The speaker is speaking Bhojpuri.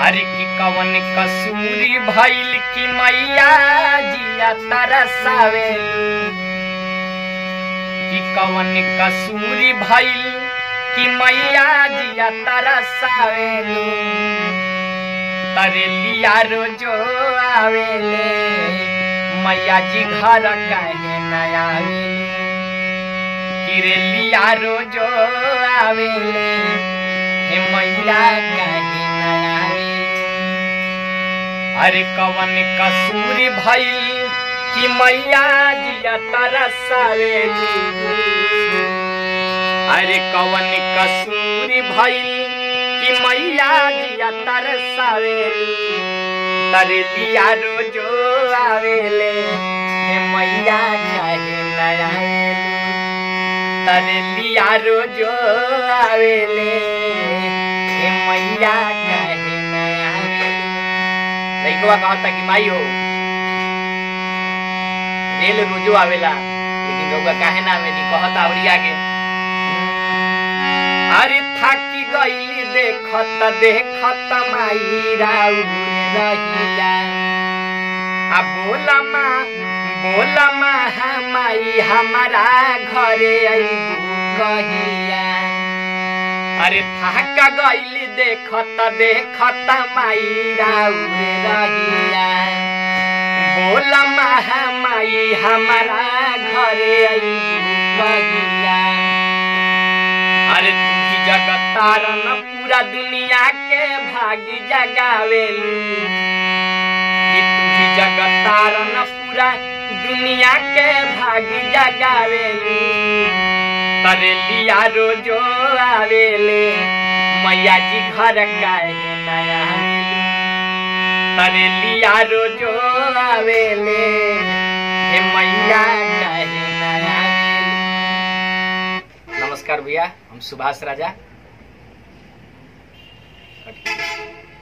अरे की कवन कसूरी भइल की मैया जिया तरसावे की कवन कसूरी भइल की मैया जिया तरसावे तरेलिया रोजो आवेले मैया जी घर काहे न आवेले किरेलिया रोजो आवेले हे मैया काहे न आवेले अरे कवन कसूरी भइल कि मैया जिया तरसावेली अरे कवन कसूरी भइल कि मैया जिया तरसावेली तरे लिया रोजो आवेले हे मैया काहे न आवेली तरे लिया रोजो आवेले हे मैया काहे न आवेली लइकवा कहता कि माई हो रेल रोजो आवेला लेकिन रउआ काहे ना आवेली कहता अवरी आगे अरे थाकी गईली देखत देखत माई राउर रहिया आ बोला माँ बोला माँ माई हमारा घरे अइबू कहिया अरे थाका गईली देखत देखत माई राउर रहिया बोला माँ माई हमारा घरे अइबू कहिया अरे तू ही जगतारन पूरा दुनिया के भागी जगावेलू कि तू ही जगतारन पूरा दुनिया के भागी जगावेलू तरे लिया रोजो आवेले मैया जी घर काहे नया तरे लिया रोजो आवेले हे मैया काहे नया नमस्कार भैया हम सुभाष राजा